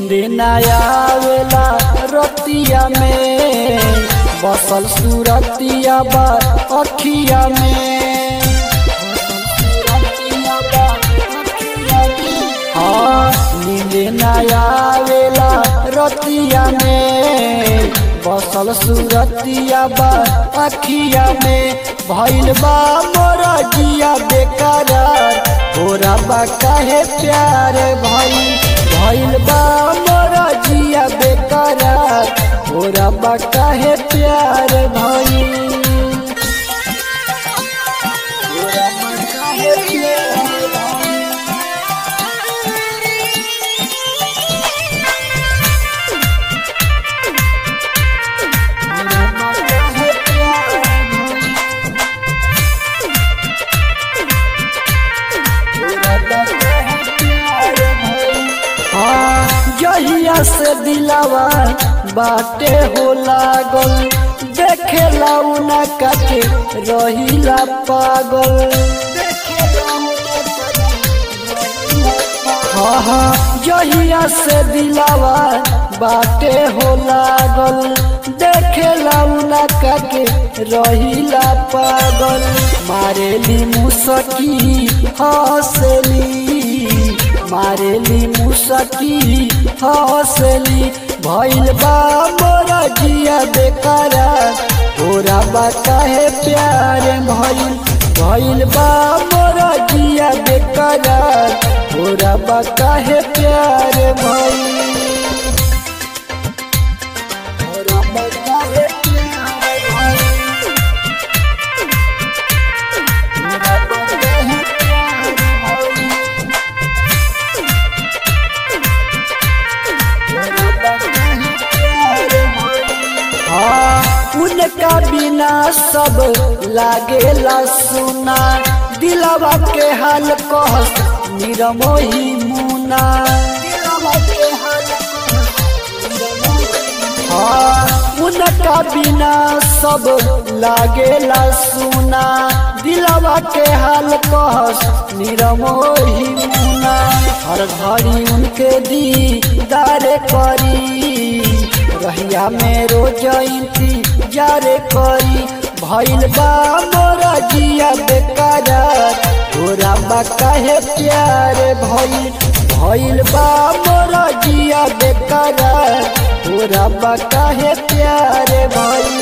नींद न आवेला रतिया में बसल सूरतिया बा अखिया में हाँ नींद न आवेला रतिया में बसल सूरतिया बा अखिया में भइल बा मोरा जिया बेकरार तोरा बा काहे प्यार भइल भइल बा मोरा जिया बेकरार तोरा बा काहे प्यार भइल तोरा बा काहे प्यार भइल? तोरा बा काहे प्यार भइल? हाँ जहिया से दिलावा बाटे हो लागल देखेला उना काके रहिला पागल हाँ हाँ जहिया से दिलावा बाटे हो लागल देखेला उना काके रहिला पागल मारेली मुसकी हंसली मारेली मुसकी हंसली भइल बा मोरा जिया बेकरार तोरा बा काहे प्यार भइल भइल बा मोरा जिया बेकरार तोरा बा काहे प्यार भइल तोरा बा काहे प्यार भइल तोरा बा काहे प्यार भइल हाँ उनका बिना सब लागेला सुना दिलवा के हाल कहस निरमोही मुना हाँ उनका बिना सब लागेला सुना दिलवा के हाल कहस निरमोही मुना हर घड़ी उनके दीदार करी रहिया में रोज इंतजार करी भइल बा मोरा जिया बेकरार तोरा बा काहे प्यार भइल भइल बा मोरा जिया बेकरार तोरा बा काहे प्यार भइल